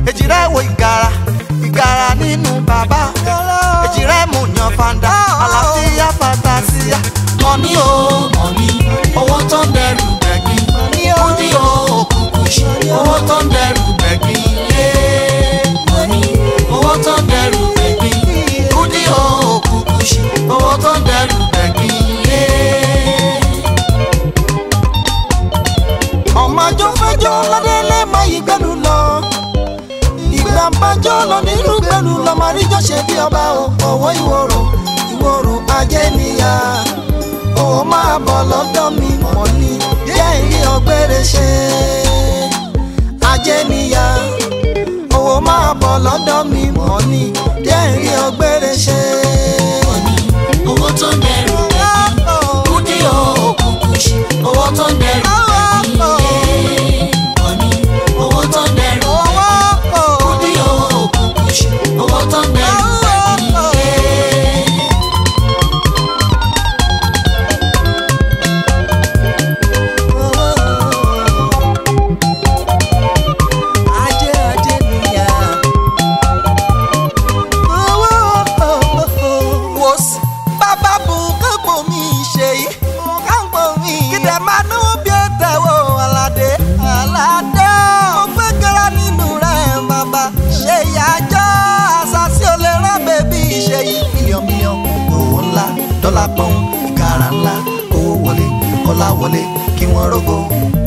èjì rẹ̀ wo ìgara ìgara nínú bàbá èjì rẹ̀ mú yan fanda àlàáfíà fantásíà. mọ̀ní o mọ̀ní owó tó ń dẹrù bẹ̀gbìn kúndí o òkùnkùn ṣe owó tó ń dẹrù bẹ̀gbìn yé mọ̀ní owó tó ń dẹrù bẹ̀gbìn kúndí o òkùnkùn ṣe owó tó ń dẹrù bẹ̀gbìn yé. ọmọjọ́ fẹjọ́ ládélé máa yí gbẹ́nu lọ ìgbà bájọ́ lọ nínú gbẹ́nu lọ máa ríjọ́ ṣe bí ọba o ọwọ́ ìwòrò ìwòrò ajé níyà òun máa bọ̀ lọ́dọ̀ mi mọ̀ ní díẹ̀ ìrí ọgbẹ́rẹ́ ṣe ajé níyà òun máa bọ̀ lọ́dọ̀ mi mọ̀ ní díẹ̀ ìrí ọgbẹ́rẹ́ ṣe. owó tó ń dẹrù kúndí o òkùnkùn ṣe owó tó ń dẹrù mọ̀ní owó tó ń dẹrù kúndí o òkùnkùn ṣe owó tó ń dẹrù ajé ajé níyà. wò sí bàbá bù kápò mi ṣe yìí kápò mi. kìdẹ̀ máa náwó bí ó tẹ̀wọ́ aládé aládé. mo gbé gara nínú rẹ̀ bàbá ṣe ìyájọ́ àṣàṣì ò lè rán bèbí ṣe yìí. mílíọ̀n mílíọ̀n owó ńlá dọ́là pọ́n ìkàrà ńlá owó wọlé ọlá wọlé kí wọ́n rógó